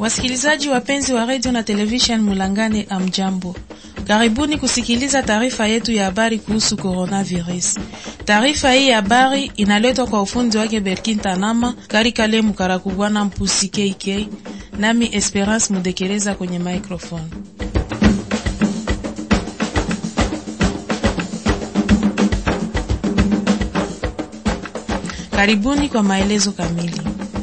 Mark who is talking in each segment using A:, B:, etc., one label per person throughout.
A: Wasikilizaji wapenzi wa redio na television Mulangane, amjambo, karibuni kusikiliza taarifa yetu ya habari kuhusu coronavirus. Taarifa hii ya habari inaletwa kwa ufundi wake Berkin Tanama Karikale Mukarakubwana Mpusi KK, nami Esperance Mudekereza kwenye microphone. Karibuni kwa maelezo kamili.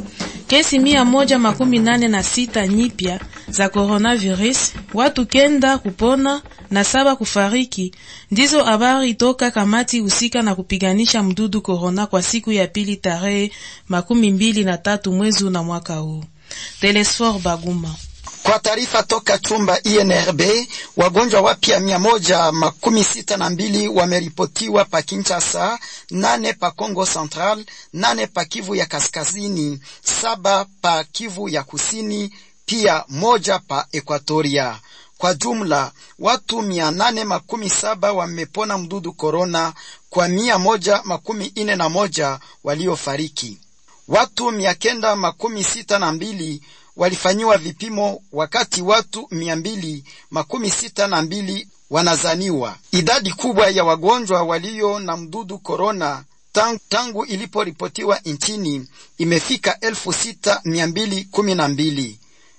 A: Kesi mia moja makumi nane na sita nyipya za coronavirus, watu kenda kupona na saba kufariki, ndizo habari toka kamati husika na kupiganisha mdudu corona kwa siku ya pili tarehe makumi mbili na tatu mwezi na mwaka huu. Telesfor Baguma
B: kwa taarifa toka chumba INRB, wagonjwa wapya mia moja makumi sita na mbili wameripotiwa pa Kinshasa, nane pa Kongo Central, nane pa Kivu ya Kaskazini, saba pa Kivu ya Kusini, pia moja pa Ekwatoria. Kwa jumla watu mia nane makumi saba wamepona mdudu korona kwa mia moja makumi ine na moja waliofariki. Watu mia kenda makumi sita na mbili walifanyiwa vipimo wakati watu mia mbili makumi sita na mbili wanazaniwa. Idadi kubwa ya wagonjwa walio na mdudu korona tangu, tangu iliporipotiwa nchini imefika elfu sita mia mbili kumi na mbili.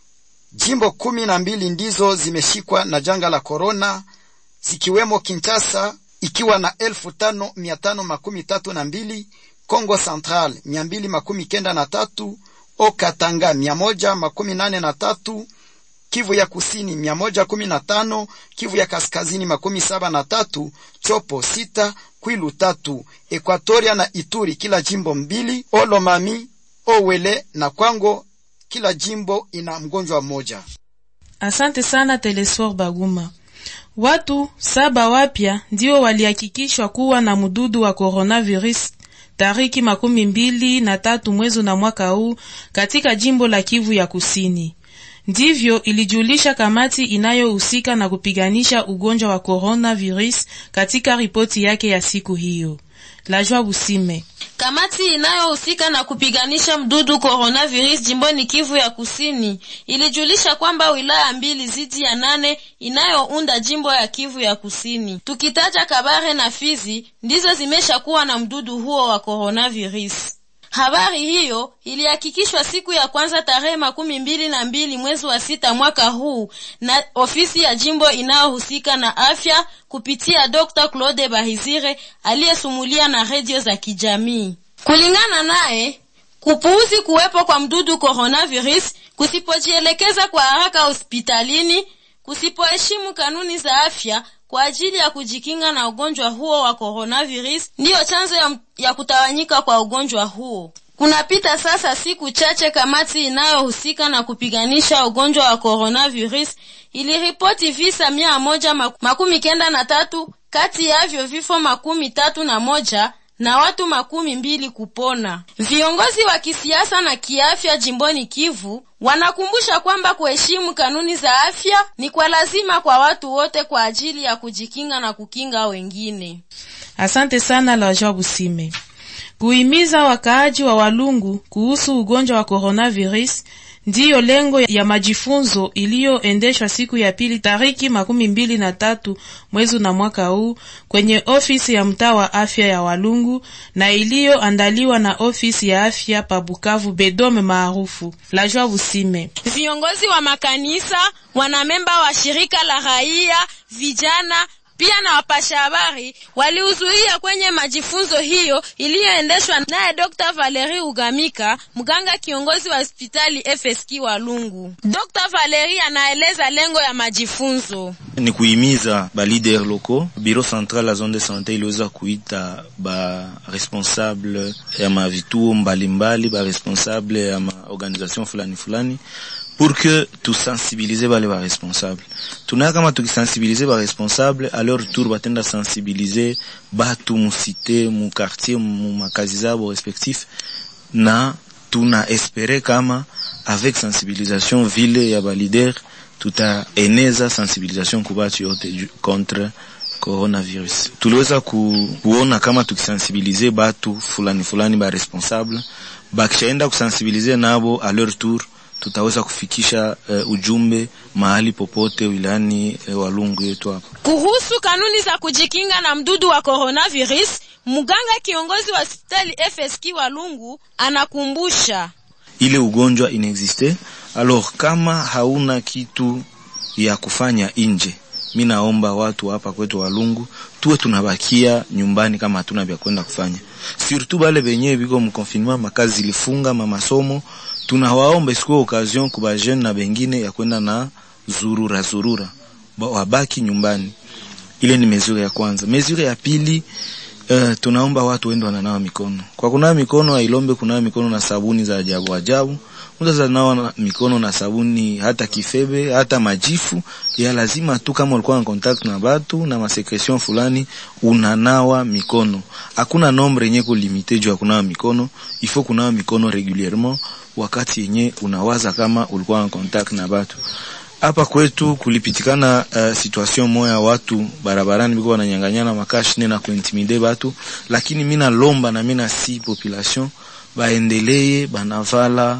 B: Jimbo kumi na mbili ndizo zimeshikwa na janga la korona zikiwemo Kinshasa ikiwa na elfu tano mia tano makumi tatu na mbili, Kongo Central mia mbili makumi kenda na tatu Okatanga mia moja makumi nane na tatu, Kivu ya kusini mia moja kumi na tano, Kivu ya kaskazini makumi saba na tatu, Chopo sita, Kwilu tatu, Ekwatoria na Ituri kila jimbo mbili, Olomami, Owele na Kwango kila jimbo ina mgonjwa mmoja.
A: Asante sana Telesfor Baguma. Watu saba wapya ndio walihakikishwa kuwa na mdudu wa coronavirus tariki makumi mbili na tatu mwezi na mwaka huu katika jimbo la Kivu ya Kusini. Ndivyo ilijulisha kamati inayohusika na kupiganisha ugonjwa wa coronavirus katika ripoti yake ya siku hiyo. Lajwa Busime
C: Kamati inayohusika na kupiganisha mdudu coronavirus jimboni Kivu ya Kusini ilijulisha kwamba wilaya mbili zidi ya nane inayounda jimbo ya Kivu ya Kusini, tukitaja Kabare na Fizi, ndizo zimeshakuwa na mdudu huo wa coronavirus. Habari hiyo ilihakikishwa siku ya kwanza tarehe makumi mbili na mbili mwezi wa sita mwaka huu na ofisi ya jimbo inayohusika na afya kupitia Dr. Claude Bahizire aliyesumulia na redio za kijamii. Kulingana naye, kupuuzi kuwepo kwa mdudu coronavirus, kusipojielekeza kwa haraka hospitalini, kusipoheshimu kanuni za afya kwa ajili ya kujikinga na ugonjwa huo wa coronavirus ndiyo chanzo ya, ya kutawanyika kwa ugonjwa huo. Kunapita sasa siku chache, kamati inayohusika na kupiganisha ugonjwa wa coronavirus iliripoti visa mia moja makumi kenda na tatu, kati yavyo vifo makumi tatu na moja na watu makumi mbili kupona. Viongozi wa kisiasa na kiafya jimboni Kivu wanakumbusha kwamba kuheshimu kanuni za afya ni kwa lazima kwa watu wote kwa ajili ya kujikinga na kukinga wengine.
A: Asante sana la Job Sime. Kuhimiza wakaaji wa Walungu kuhusu ugonjwa wa coronavirus ndiyo lengo ya majifunzo iliyoendeshwa siku ya pili tariki makumi mbili na tatu mwezi na mwaka huu kwenye ofisi ya mtaa wa afya ya Walungu na iliyoandaliwa na ofisi ya afya pa Bukavu Bedome maarufu la Joa Busime.
C: Viongozi wa makanisa, wanamemba wa shirika la raia, vijana pia na wapasha habari walihudhuria kwenye majifunzo hiyo iliyoendeshwa naye Dr. Valerie Ugamika, mganga kiongozi wa hospitali FSK Walungu. Dr. Valerie anaeleza lengo ya majifunzo
D: ni kuhimiza ba leader loko. Bureau central la zone de sante iliweza kuita ba responsable ya mavituo mbalimbali, ba responsable ya ma organisation fulani fulani pour que tusensibilize bale ba responsable tunaya kama tukisensibilize ba responsable a leur tour batenda sensibilize batu musite mu quartier mu makazi zabo respectif na tuna espere kama avec sensibilisation vile ya ba leader tutaeneza sensibilisation kubatu yote contre coronavirus. Tuliweza ku, kuona kama tukisensibilize batu fulani fulani ba responsable bakishaenda kusensibilize nabo a leur tour tutaweza kufikisha uh, ujumbe mahali popote wilayani uh, Walungu yetu hapa.
C: Kuhusu kanuni za kujikinga na mdudu wa coronavirus, mganga kiongozi wa hospitali FSK Walungu anakumbusha
D: ile ugonjwa inexiste. Alors kama hauna kitu ya kufanya nje, mi naomba watu hapa kwetu Walungu tuwe tunabakia nyumbani kama hatuna vya kwenda kufanya, surtout bale benye biko mkonfinement, makazi zilifunga, mamasomo, tunawaomba isikuwe occasion kuba jeune na bengine ya kwenda na zurura zurura, wabaki nyumbani. Ile ni mesure ya kwanza. Mesure ya pili Uh, tunaomba watu wende wananawa mikono. Kwa kunawa mikono hailombe kunawa mikono na sabuni za ajabu ajabu. Mtu nawa mikono na sabuni hata kifebe, hata majifu, ya lazima tu kama ulikuwa na contact na watu na masekretion fulani unanawa mikono. Hakuna nombre yenye kulimite juu ya kunawa mikono, ifo kunawa mikono regulierement wakati yenye unawaza kama ulikuwa na contact na watu. Hapa kwetu kulipitikana uh, situation moya watu barabarani biko wananyanganyana makashine na kuintimide batu, lakini mina lomba na mina si population baendeleye banavala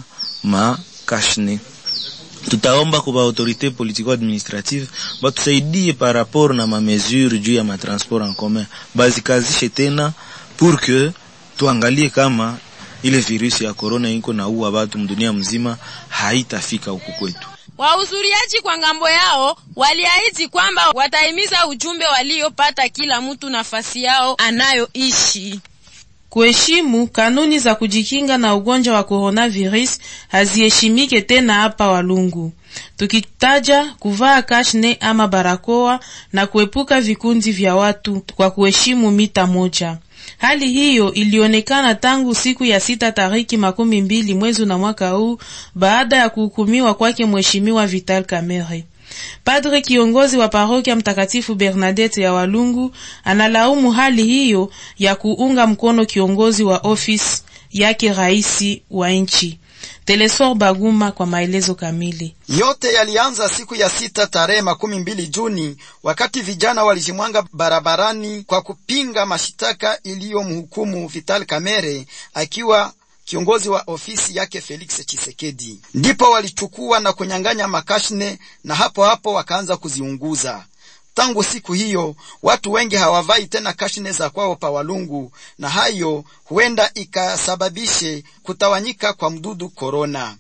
D: makashine. Tutaomba kwa autorite politico administrative batusaidie par rapport na mamesure juu ya matransport en commun, bazikazishe tena pour que tuangalie kama ile virusi ya corona iko na uwa batu mdunia mzima haitafika huku kwetu.
C: Wahudhuriaji kwa ngambo yao waliahidi kwamba watahimiza ujumbe waliopata kila mtu nafasi yao anayoishi.
A: Kuheshimu kanuni za kujikinga na ugonjwa wa coronavirus haziheshimike tena hapa Walungu, tukitaja kuvaa kashne ama barakoa na kuepuka vikundi vya watu kwa kuheshimu mita moja. Hali hiyo ilionekana tangu siku ya sita tariki makumi mbili mwezi na mwaka huu baada ya kuhukumiwa kwake mheshimiwa Vital Kamerhe. Padre kiongozi wa parokia Mtakatifu Bernadette ya Walungu analaumu hali hiyo ya kuunga mkono kiongozi wa ofisi yake raisi wa nchi. Telesor Baguma kwa maelezo kamili.
B: Yote yalianza siku ya sita tarehe makumi mbili Juni wakati vijana walijimwanga barabarani kwa kupinga mashitaka iliyomhukumu Vital Kamerhe akiwa kiongozi wa ofisi yake Felix Chisekedi. Ndipo walichukua na kunyang'anya makashne na hapo hapo wakaanza kuziunguza. Tangu siku hiyo watu wengi hawavai tena kashne za kwao pa Walungu, na hayo huenda ikasababishe kutawanyika kwa mdudu korona,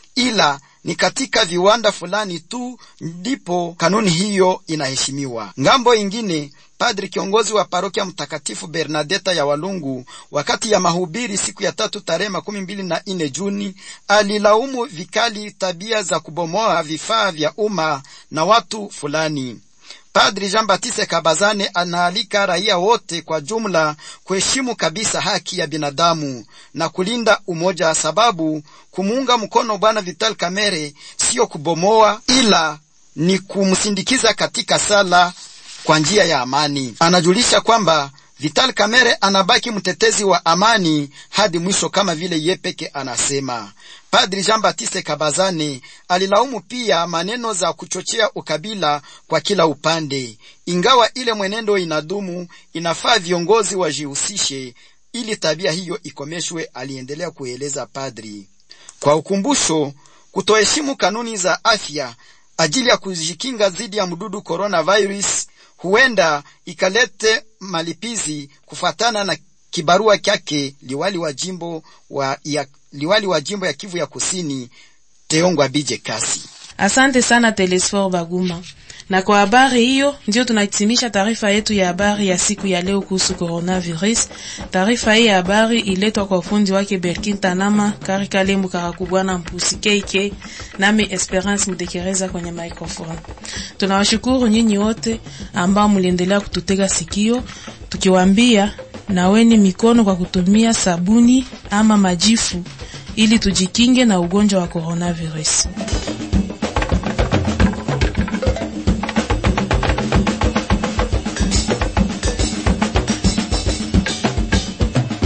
B: ila ni katika viwanda fulani tu ndipo kanuni hiyo inaheshimiwa. Ngambo ingine Padri kiongozi wa parokia Mtakatifu Bernadeta ya Walungu, wakati ya mahubiri siku ya tatu tarehe makumi mbili na nne Juni, alilaumu vikali tabia za kubomoa vifaa vya umma na watu fulani. Padri Jean Baptiste Kabazane anaalika raia wote kwa jumla kuheshimu kabisa haki ya binadamu na kulinda umoja, sababu kumuunga mkono Bwana Vital Kamerhe siyo kubomoa, ila ni kumsindikiza katika sala kwa njia ya amani. Anajulisha kwamba Vital Kamerhe anabaki mtetezi wa amani hadi mwisho, kama vile ye peke anasema. Padri Jean Baptiste Kabazane alilaumu pia maneno za kuchochea ukabila kwa kila upande. Ingawa ile mwenendo inadumu, inafaa viongozi wajihusishe ili tabia hiyo ikomeshwe, aliendelea kueleza padri. Kwa ukumbusho, kutoheshimu kanuni za afya ajili ya kujikinga dhidi ya mdudu coronavirus huenda ikalete malipizi kufuatana na kibarua kyake liwali wa jimbo wa ya, liwali wa jimbo ya Kivu ya Kusini Teongwa Bije Kasi.
A: Asante sana Telesfor Baguma. Na kwa habari hiyo ndio tunahitimisha taarifa yetu ya habari ya siku ya leo kuhusu coronavirus. Taarifa hii ya habari iletwa kwa ufundi wake Berkin Tanama, Karika Lembu Karakubwana Mpusi KK, nami Esperance Mdekereza kwenye microphone. Tunawashukuru nyinyi wote ambao mliendelea kututega sikio, tukiwaambia naweni mikono kwa kutumia sabuni ama majifu ili tujikinge na ugonjwa wa coronavirus.